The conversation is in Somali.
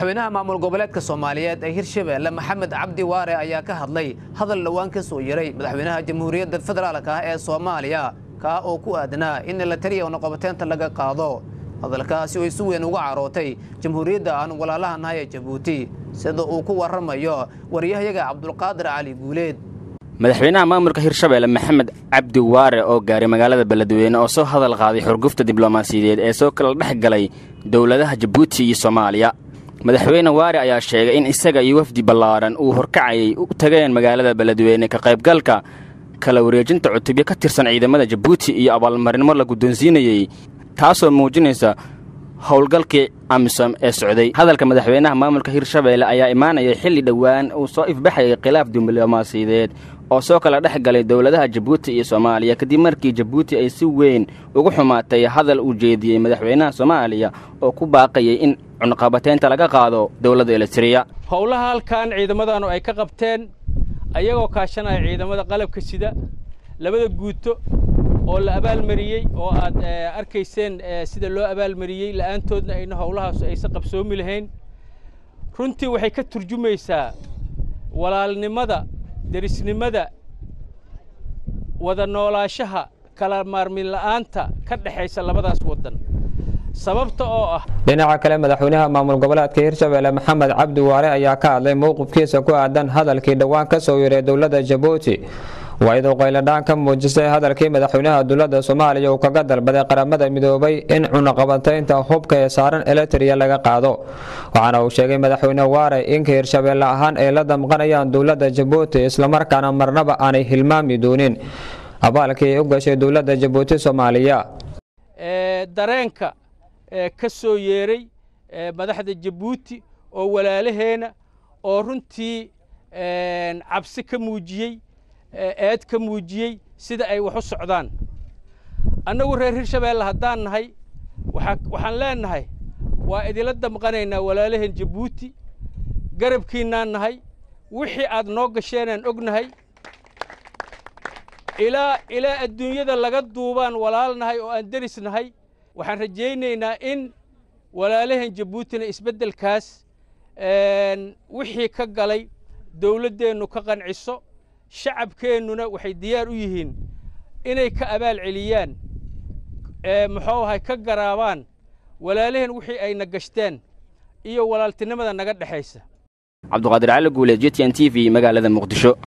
madaxweynaha maamul goboleedka soomaaliyeed ee hirshabeelle maxamed cabdi waare ayaa ka hadlay hadal dhowaan ka soo yeray madaxweynaha jamhuuriyadda federaalk ah ee soomaaliya kaa oo ku aadanaa in la taliya noqobateenta laga qaado hadalkaasi oo si weyn uga carootay jamhuuriyadda aan walaalaha nahay ee jabuuti sida uu ku warramayo waryahayaga cabdulqaadir cali guuleed madaxweynaha maamulka hirshabeelle maxamed cabdi waare oo gaaray magaalada beledweyne oo soo hadal qaaday xurgufta diblomaasiyadeed ee soo kala dhex galay dowladaha jabuuti iyo soomaaliya madaxweyne waare ayaa sheegay in isaga iyo wafdi ballaaran uu horkacayay u tageen magaalada beledweyne ka qaybgalka kala wareejinta cutubyo ka tirsan ciidamada jabuuti iyo abaalmarinmo la guddoonsiinayey taasoo muujinaysa howlgalkii amisom ee socday hadalka madaxweynaha maamulka hirshabeelle ayaa imaanaya xilli dhowaan uu soo ifbaxayay khilaaf diblomaasiyadeed oo soo kala dhex galay dowladaha jabuuti iyo soomaaliya kadib markii jabuuti ay si weyn ugu xumaatay hadal uu jeediyey madaxweynaha soomaaliya oo ku baaqayay in cunqabateynta laga qaado dowladda elitiriya howlaha halkan ciidamadaanu ay ka qabteen ayagoo kaashanaya ciidamada qalabka sida labada guuto oo la abaalmariyey oo aad arkayseen sida loo abaalmariyey la'aantoodna ayna howlahaas aysan qabsoomi lahayn runtii waxay ka turjumaysaa walaalnimada derisnimada wada noolaashaha kala maarmin la'aanta ka dhexaysa labadaas waddan sababta oo ah dhinaca kale madaxweynaha maamul goboleedka hirshabeelle maxamed cabdi waare ayaa ka hadlay mowqifkiisa ku aadan hadalkii dhowaan ka soo yeray dowladda jabuuti waa-iduu qayladhaan ka muujisay hadalkii madaxweynaha dowladda soomaaliya uu kaga dalbaday qaramada midoobay in cunaqabataynta hubka ee saaran eletriya laga qaado waxaana uu sheegay madaxweyne waare inka hirshabeelle ahaan ay la damqanayaan dowladda jabuuti islamarkaana marnaba aanay hilmaami doonin abaalkii ay u gashay dowladda jabuuti soomaaliya dareenka ka soo yeeray madaxda jabuuti oo walaalaheena oo runtii cabsi ka muujiyey eed ka muujiyey sida ay wax u socdaan annagu reer hirshabeelle haddaan nahay waxaan leennahay waa idinla damqanaynaa walaalaheen jabuuti garabkiinnaan nahay wixii aad noo gasheenaan ognahay ilaa ilaa adduunyada laga duubaan walaal nahay oo aan deris nahay waxaan rajaynaynaa in walaalaheen jabuutina isbeddelkaas wixii ka galay dawladdeennu ka qanciso shacabkeennuna waxay diyaar u yihiin inay ka abaal celiyaan muxuu ahay ka garaabaan walaalaheen wixii ayna gashteen iyo walaaltinimada naga dhexaysa cabduqaadir cali guuleed j t n t v magaalada muqdisho